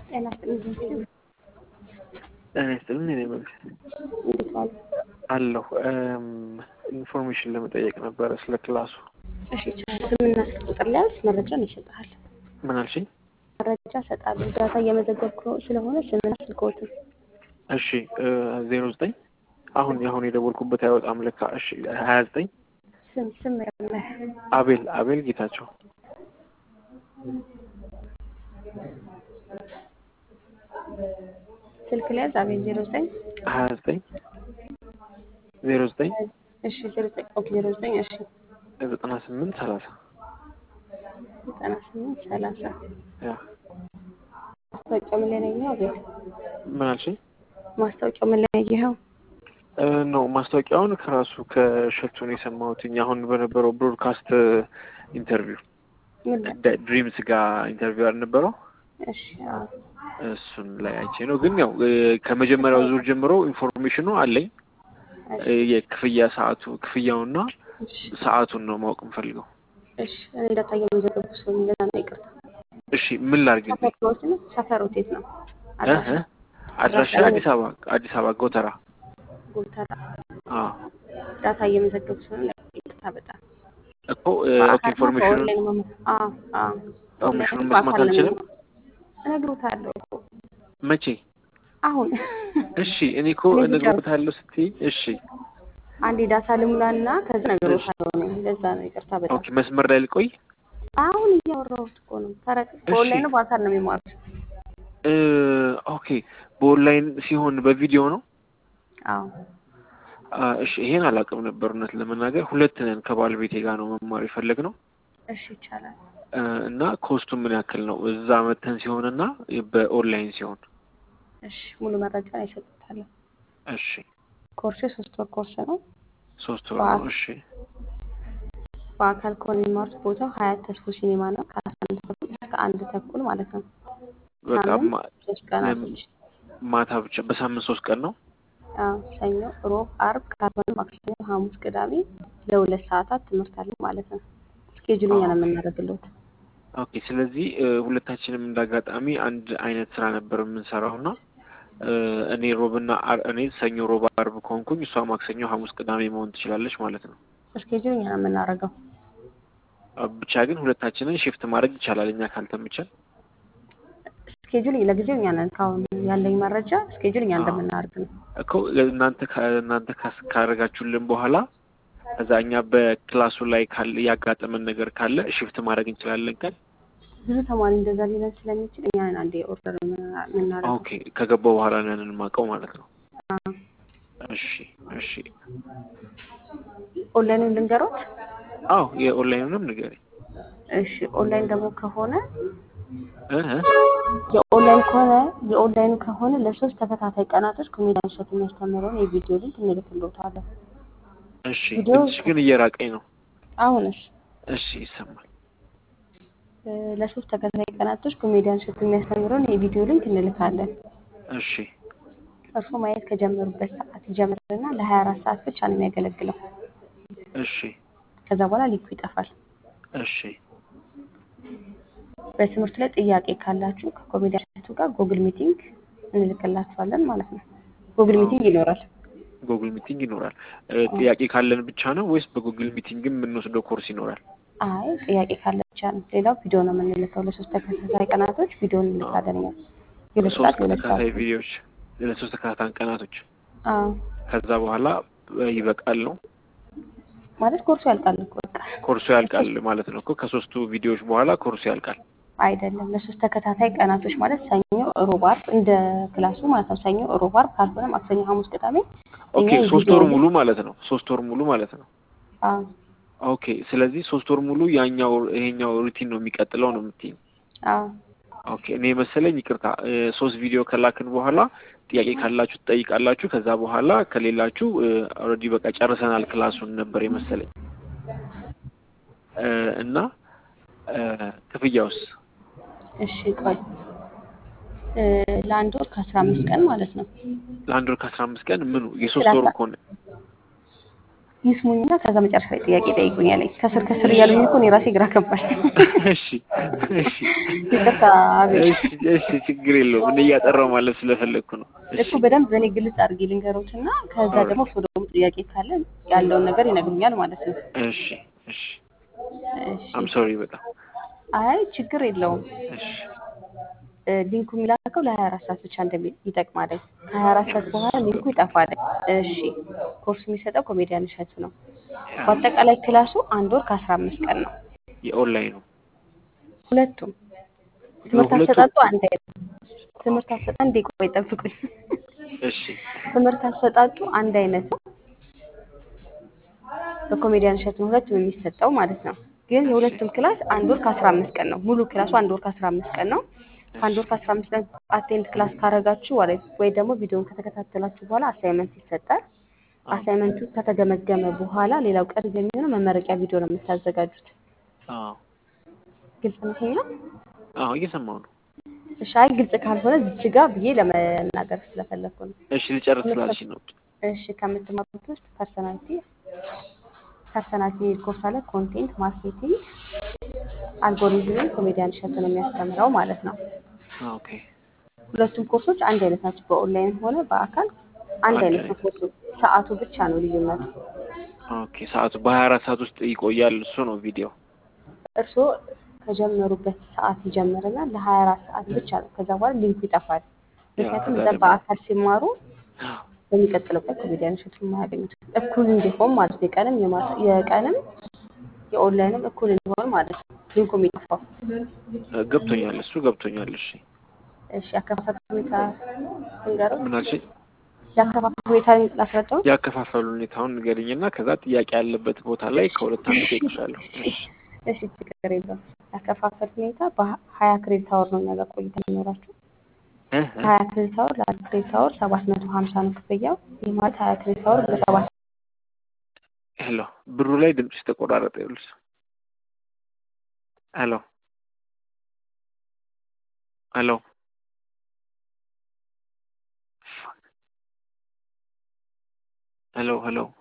ጤና ይስጥልኝ። ጤና ይስጥልኝ። እኔ መልስ እንዴት ዋሉ? አለሁ። ኢንፎርሜሽን ለመጠየቅ ነበረ ስለ ክላሱ። እሺ ይቻላል። ስምና ስልክ ቁጥር ሊያዝ መረጃን ይሰጥሃል። ምን አልሽኝ? መረጃ እሰጣለሁ። ዳታ እየመዘገብኩ ስለሆነ ስምና ስልክዎትን እሺ ዜሮ ዘጠኝ አሁን አሁን የደወልኩበት አይወጣም ለካ። እሺ ሀያ ዘጠኝ ስም ስም ያለ አቤል አቤል ጌታቸው ስልክ ሊያዝ አቤል ዜሮ ዘጠኝ ሀያ ዘጠኝ ዜሮ ዘጠኝ እሺ ዜሮ ዘጠኝ ኦኬ ዜሮ ዘጠኝ እሺ ዘጠና ስምንት ሰላሳ ዘጠና ስምንት ሰላሳ ያ ማስታወቂያው ምን ላይ ነው ያየኸው? አቤል ምን አልሽኝ? ማስታወቂያው ምን ላይ ነው ያየኸው? ነው ማስታወቂያውን ከራሱ ከሸቱን የሰማሁትኝ አሁን በነበረው ብሮድካስት ኢንተርቪው ምን ላይ? ድሪምስ ጋር ኢንተርቪው አልነበረው እሺ አዎ እሱን ላይ አይቼ ነው። ግን ያው ከመጀመሪያው ዙር ጀምሮ ኢንፎርሜሽኑ አለኝ። የክፍያ ሰዓቱ ክፍያውና እሺ ሰዓቱን ነው ማወቅ የምፈልገው። እሺ እኔ ዳታ እየመዘገብኩ ስለሆነ እንደዛ ነው። ይቅርታ። እሺ ምን ላድርግልኝ? ሰፈሮት ነው ሰፈሮት የት ነው? እ እ አድራሻ አዲስ አበባ አዲስ አበባ ጎተራ። ጎተራ አዎ ዳታ እየመዘገብኩ ስለሆነ ይቅርታ በጣም እኮ ኦኬ ኢንፎርሜሽኑ በኦንላይን መማር አዎ አዎ ኢንፎርሜሽኑን ኦንላይን መስማት በአካል ነው አልችልም? የምንማረው። እነግሮታለሁ እኮ መቼ? አሁን እሺ እኔ እኮ እኔ እነግሮታለሁ ስትይ እሺ አንዴ ዳታ ልሙላና ከዛ እነግሮታለሁ ነው። ለዛ ነው ይቅርታ በጣም ኦኬ መስመር ላይ ልቆይ። አሁን እያወራሁት እኮ ነው። ተረክ በኦንላይን ነው በአካል ነው የሚማሩት? እ ኦኬ በኦንላይን ሲሆን በቪዲዮ ነው። አዎ አ፣ እሺ ይሄን አላውቅም ነበር እውነት ለመናገር ሁለት ነን ከባለቤቴ ጋር ነው መማር የፈለግነው እሺ ይቻላል። እ፣ እና ኮስቱ ምን ያክል ነው እዛ መተን ሲሆንና በኦንላይን ሲሆን? እሺ ሙሉ መረጃ ይሰጡታለሁ። እሺ ኮርሱ የሶስት ወር ኮርስ ነው። ሶስት ወር ነው። እሺ በአካል ከሆነ የሚማሩት ቦታው ሀያት ተስፎ ሲኔማ ነው። ከአስራ አንድ ተኩል እስከ አንድ ተኩል ማለት ነው። በጣም ሳምንት ማ- ሶስት ቀናቶች ማታ ብቻ በሳምንት ሶስት ቀን ነው። አዎ፣ ሰኞ፣ ሮብ፣ አርብ ካልሆነ ማክሰኞ፣ ሐሙስ፣ ቅዳሜ ለሁለት ሰዓታት ትምህርት አለ ማለት ነው። ስኬጁል እኛ ነው የምናደርግለት። ኦኬ ስለዚህ እ፣ ሁለታችንም እንዳጋጣሚ አንድ አይነት ስራ ነበር የምንሰራው እና እ፣ እኔ ሮብና አር- እኔ ሰኞ፣ ሮብ፣ አርብ ከሆንኩኝ እሷ ማክሰኞ፣ ሐሙስ፣ ቅዳሜ መሆን ትችላለች ማለት ነው። ስኬጁል እኛ ነው የምናደርገው። አ፣ ብቻ ግን ሁለታችንን ሽፍት ማድረግ ይቻላል እኛ ካልተመቸን። ስኬጁል ለጊዜው እኛ ነን። ካሁን ያለኝ መረጃ ስኬጁል እኛ እንደምናደርግ ነው። እኮ እናንተ ካ- እናንተ ካስ- ካደረጋችሁልን በኋላ ከዛ እኛ በክላሱ ላይ ካለ ያጋጠመን ነገር ካለ ሽፍት ማድረግ እንችላለን ቀን ብዙ ተማሪ እንደዛ ሊለን ስለሚችል እኛ ነን አንዴ ኦርደር የምናደርገው። ኦኬ ከገባው በኋላ ነው ያንን የማውቀው ማለት ነው። አዎ። እሺ እሺ። ኦንላይኑን ልንገሮት? አዎ የኦንላይኑንም ንገሪኝ። እሺ ኦንላይን ደግሞ ከሆነ እ እ የኦንላይን ከሆነ የኦንላይኑ ከሆነ ለሶስት ተከታታይ ቀናቶች ኮሜዲያን እሸቱ የሚያስተምረውን የቪዲዮ ሊንክ እንልክልዎታለን። እሺ ቪዲዮ- ድምፅሽ ግን እየራቀኝ ነው። አሁንስ እሺ ይሰማል። እ፣ ለሶስት ተከታታይ ቀናቶች ኮሜዲያን እሸቱ የሚያስተምረውን የቪዲዮ ሊንክ እንልካለን። እሺ እርሶ ማየት ከጀመሩበት ሰዓት ይጀምርና ለሀያ አራት ሰዓት ብቻ ነው የሚያገለግለው። እሺ ከዛ በኋላ ሊንኩ ይጠፋል። እሺ በትምህርት ላይ ጥያቄ ካላችሁ ከኮሜዲያን እሸቱ ጋር ጉግል ሚቲንግ እንልክላችኋለን ማለት ነው። ጉግል ሚቲንግ ይኖራል። ጉግል ሚቲንግ ይኖራል። እ፣ ጥያቄ ካለን ብቻ ነው ወይስ በጉግል ሚቲንግም የምንወስደው ኮርስ ይኖራል? አይ ጥያቄ ካለ ብቻ ነው። ሌላው ቪዲዮ ነው የምንልከው። ለሶስት ተከታታይ ቀናቶች ቪዲዮ እንልካለን። እኛ የሁለት ሶስት ሰዓት የሁለት ተከታታይ ሰዓት ቪዲዮዎች ለሶስት ተከታታይ ቀናቶች አዎ ከዛ በኋላ እ፣ ይበቃል ነው ማለት ኮርሱ ያልቃል እኮ በቃ ኮርሱ ያልቃል ማለት ነው እኮ ከሶስቱ ቪዲዮዎች በኋላ ኮርሱ ያልቃል። አይደለም። ለሶስት ተከታታይ ቀናቶች ማለት ሰኞ፣ ሮብ፣ አርብ እንደ ክላሱ ማለት ነው። ሰኞ፣ ሮብ፣ አርብ ካልሆነ ማክሰኞ፣ ሐሙስ፣ ቅዳሜ ኦኬ እኛ ሶስት የቪዲዮ ወር ሊንክ- ሙሉ ማለት ነው። ሶስት ወር ሙሉ ማለት ነው። አዎ ኦኬ ስለዚህ ሶስት ወር ሙሉ ያኛው ይሄኛው ሩቲን ነው የሚቀጥለው ነው የምትይኝ? አዎ ኦኬ እኔ መሰለኝ ይቅርታ እ፣ ሶስት ቪዲዮ ከላክን በኋላ ጥያቄ ካላችሁ ትጠይቃላችሁ። ከዛ በኋላ ከሌላችሁ ኦልሬዲ በቃ ጨርሰናል ክላሱን ነበር የመሰለኝ እ፣ እና እ፣ ክፍያውስ እሺ ቆይ እ፣ ለአንድ ወር ከአስራ አምስት ቀን ማለት ነው። ለአንድ ወር ከአስራ አምስት ቀን ምኑ የሶስት ወሩ ሰላሳ ከሆነ ይስሙኝና ከዛ መጨረሻ ላይ ጥያቄ ጠይቁኛለኝ። ከስር ከስር እያሉኝ እኮ እኔ ራሴ ግራ ገባኝ። እሺ እሺ ይቅርታ አቤል። እሺ እሺ ችግር የለውም። እኔ እያጠራው ማለት ስለፈለግኩ ነው። እሺ እኮ በደንብ በእኔ ግልጽ አድርጌ ልንገሮት እና ከዛ ደግሞ እሱ ደግሞ ጥያቄ ካለ ያለውን ነገር ይነግሩኛል ማለት ነው። እሺ እሺ እሺ አም ሶሪ በጣም አይ ችግር የለውም። እሺ እ፣ ሊንኩ የሚላከው ለሀያ አራት ሰዓት ብቻ እንደሚ ይጠቅማል። ከሀያ አራት ሰዓት በኋላ ሊንኩ ይጠፋል። እሺ ኮርስ የሚሰጠው ኮሜዲያን እሸቱ ነው። በአጠቃላይ ክላሱ አንድ ወር ከአስራ አምስት ቀን ነው። የኦንላይኑ ሁለቱም ትምህርት ሁለቱም? አሰጣጡ አንድ አይነት ትምህርት አሰጣ እንዴ ቆይ ጠብቁኝ። እሺ ትምህርት አሰጣጡ አንድ አይነት ነው። በኮሜዲያን እሸቱ ነው ሁለቱም የሚሰጠው ማለት ነው። ግን የሁለቱም ክላስ አንድ ወር ከአስራ አምስት ቀን ነው። ሙሉ ክላሱ አንድ ወር ከአስራ አምስት ቀን ነው። ከአንድ ወር ከአስራ አምስት ቀን አቴንድ ክላስ ካረጋችሁ ወይ- ወይ ደግሞ ቪዲዮን ከተከታተላችሁ በኋላ አሳይመንት ይሰጣል። አሳይመንቱ ከተገመገመ በኋላ ሌላው ቀሪ የሚሆነው መመረቂያ ቪዲዮ ነው የምታዘጋጁት። አዎ ግልጽ ነው ይሄኛው? አዎ እየሰማሁ ነው። እሺ አይ ግልጽ ካልሆነ ዝች ጋ ብዬ ለመናገር ስለፈለኩ ነው። እሺ ልጨርስ ስላልሽ ነው። እሺ ከምትማሩት ውስጥ ፐርሰናሊቲ ፐርሰናሊቲ ኮርስ አለ። ኮንቴንት ማርኬቲንግ፣ አልጎሪዝምን ኮሜዲያን እሸቱ ነው የሚያስተምረው ማለት ነው። ኦኬ ሁለቱም ኮርሶች አንድ አይነት ናቸው። በኦንላይን ሆነ በአካል አንድ አንድ አይነት ነው ኮርሱ። ሰዓቱ ብቻ ነው ልዩነቱ። ኦኬ ሰዓቱ በሀያ አራት ሰዓት ውስጥ ይቆያል። እሱ ነው ቪዲዮ። እርስዎ ከጀመሩበት ሰዓት ይጀምርና ለሀያ አራት ሰዓት ብቻ ነው። ከዛ በኋላ ሊንኩ ይጠፋል። ምክንያቱም ከዛ እዛ ደግሞ- በአካል ሲማሩ በሚቀጥለው ቀን ኮሜዲያን እሸቱ የማያገኙት እኩል እንዲሆን ማለት ነው። የቀንም የማታ የቀንም የኦንላይንም እኩል እንዲሆን ማለት ነው። ሊንኩ የሚጠፋው ገብቶኛል። እሱ ገብቶኛል። እሺ እሺ ያከፋፈል ሁኔታ ንገረው። ምን አልሽኝ? ያከፋፈል ሁኔታ ላስረዳው። ያከፋፈሉ ሁኔታውን ንገሪኝና ከዛ ጥያቄ ያለበት ቦታ ላይ ከሁለት አንዱ ጠይቅሻለሁ። እሺ እሺ ችግር የለውም። ያከፋፈል ሁኔታ በሀያ ክሬዲት አወር ነው እኛ ጋር ቆይታ የሚኖራችሁ። እ እ ሀያ ክሬዲት አወር ለአንድ ክሬዲት አወር ሰባት መቶ ሀምሳ ነው ክፍያው። ይህ ማለት ሀያ ክሬዲት አወር በሰባት ሄሎ ብሩ ላይ ድምፅሽ ተቆራረጠ። ይኸውልሽ ሄሎ ሄሎ ሄሎ ሄሎ